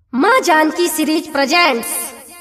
माँ Janaki series presents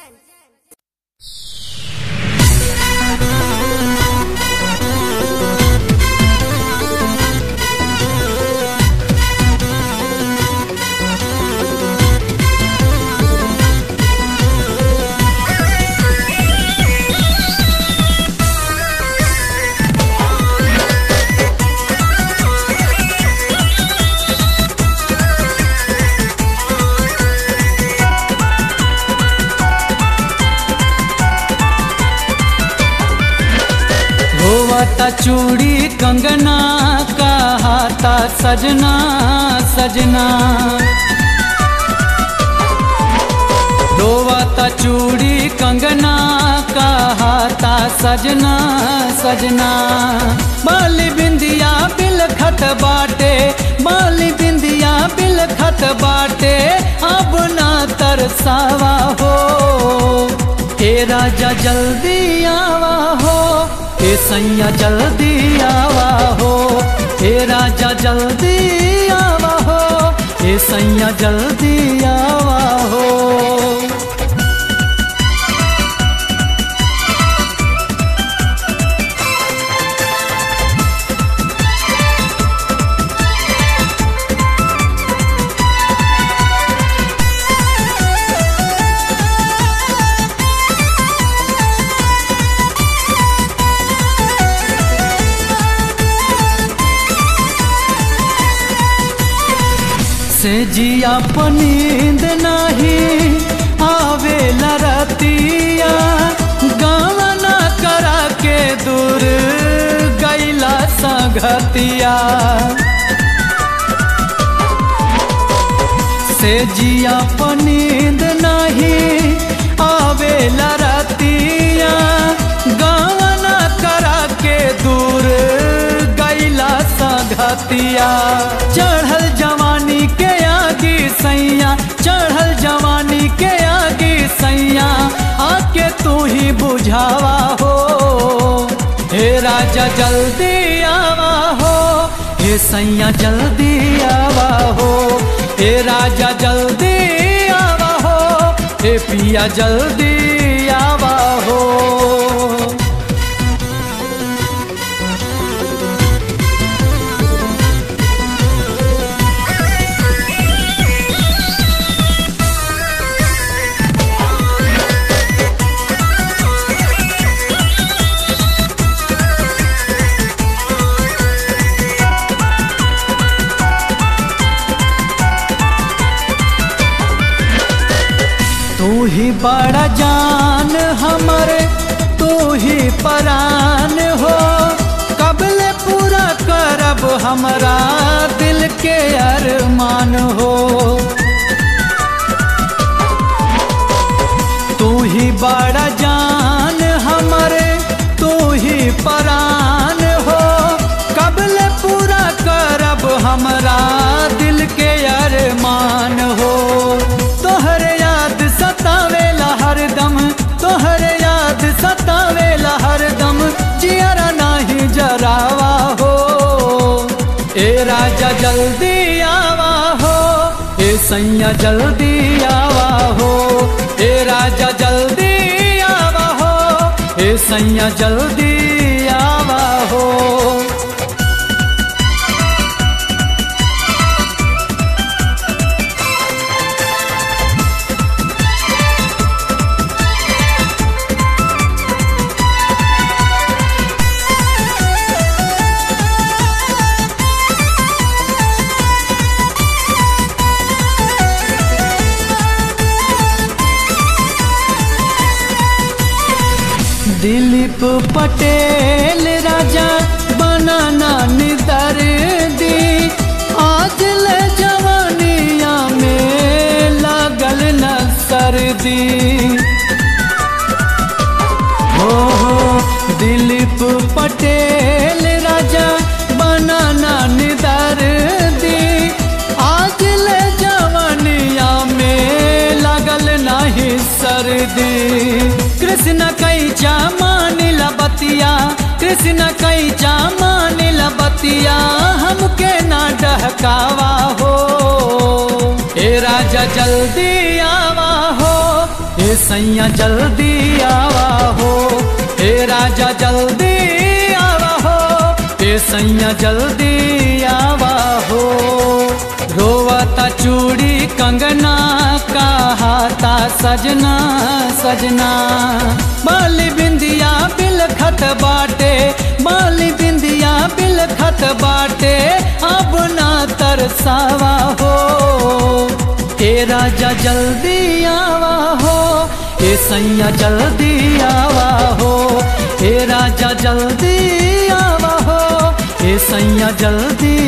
धोवता चूड़ी कंगना का हाथा सजना सजना धोवता चूड़ी कंगना का हाथा सजना सजना बाली बिंदिया बिलखत बाटे बाली बिंदिया बिलखत बाटे अब ना तरसावा हो ए राजा जल्दी आवा हो ए सैया जल्दी आवा हो ए राजा जल्दी आवा हो ए सैया जल्दी आवा हो से जिया पनींद नाही आवे लरतिया गावना करा के दूर गैला संगतिया से जिया पनींद नाही आवे लरतिया गावना करा के दूर गैला संगतिया चढ़ल जवानी के आगे सैया चढ़ल जवानी के आगे सैया आके तू ही बुझावा हो हे राजा जल्दी आवा हो हे सैया जल्दी आवा हो हे राजा जल्दी आवा हो हे पिया जल्दी आवा हो तू ही बड़ा जान हमरे तू ही परान हो कबले पूरा करब हमरा दिल के अरमान हो तू ही बड़ा जान हमरे तू ही परान हो कबले पूरा करब हमरा दिल के अरमान हो तोहर याद सतावेला हरदम तोहर याद सतावेला हरदम जियरा नाही जरावा हो ए राजा जल्दी आवा हो ए सैया जल्दी आवा हो ए राजा जल्दी आवा हो ए सैया जल्दी आवा हो दिलीप पटेल राजा बनाना निदर दी आज ले जवानिया में लागल न सर्दी हो हो दिलीप पटेल राजा बनाना निदर दी आज ले जवानिया में लागल नहीं सर्दी कृष्ण कैचा मानिल बतिया कृष्ण कैचा मानिल बतिया हमके ना डहकावा हो ए ए राजा जल्दी आवा हो ए सैया जल्दी आवा हो ए राजा जल्दी आवा हो ए सैया जल्दी आवा हो रोवता चूड़ी कंगना का हाथा सजना सजना बाली बिंदिया बिल खत बाटे बाली बिंदिया बिल खत बाटे अब ना तरसावा हो ए राजा जल्दी आवा हो ए सैया जल्दी आवा हो ए राजा जल्दी आवा हो ए सैया जल्दी